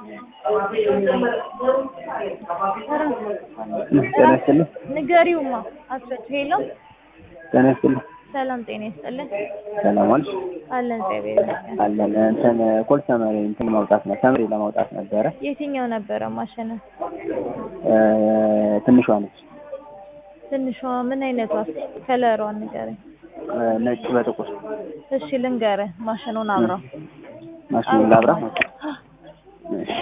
ጤና ይስጥልኝ። ንገሪውማ አስፈች ሄሎ ጤና ይስጥልኝ። ሰላም ጤና ይስጥልን ሰላም ዋልሽ? አለን እግዚአብሔር ይመስገን አለን እንትን ኮል ሰመሪ እንትን ማውጣት ነው ሰመሪ ለማውጣት ነበረ። የትኛው ነበረ ማሸነ እ ትንሿ ነች ትንሿ ምን አይነቷ ከለሯን ንገረኝ እ ነጭ በጥቁር እሺ ልንገርህ ማሽኑን አብራው ማሽኑን ላብራ። እሺ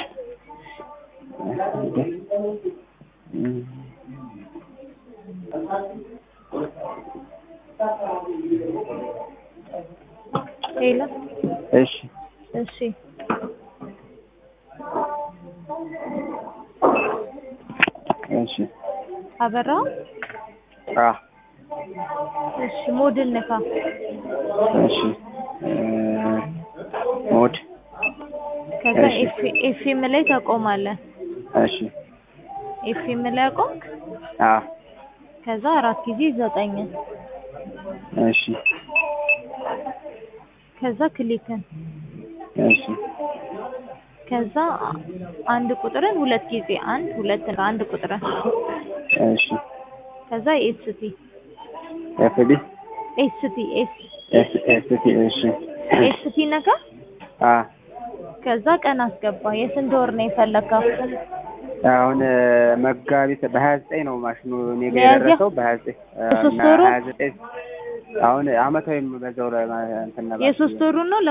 ሄሎ እሺ እሺ እሺ አበራው አ እሺ ሞድል ንካ እሺ እ ሞድ ከዛ እሺ። ኤፍ- ኤፍኤም ላይ ታቆማለህ እሺ ኤፍኤም ላይ አቆምክ አ ከዛ አራት ጊዜ ዘጠኝ እሺ ከዛ ክሊክን እሺ ከዛ አንድ ቁጥርን ሁለት ጊዜ አንድ ሁለት አንድ ቁጥርን እሺ ከዛ ኤስቲ ኤፍቢ ኤስቲ ኤስ ኤስ ኤስቲ እሺ ኤስቲ ነካ አ ከዛ ቀን አስገባ የስንት ወር ነው የፈለከው አሁን እ መጋቢት በሀያ ዘጠኝ ነው ማሽኑ እኔ ጋ ሚያዝያ? የደረሰው በሀያ ዘጠኝ በሶስት እና ወሩ? ሀያ ዘጠኝ አሁን አመታዊም በዛው ላይ ማ- እንትን ነበር የሶስት ወሩ ነው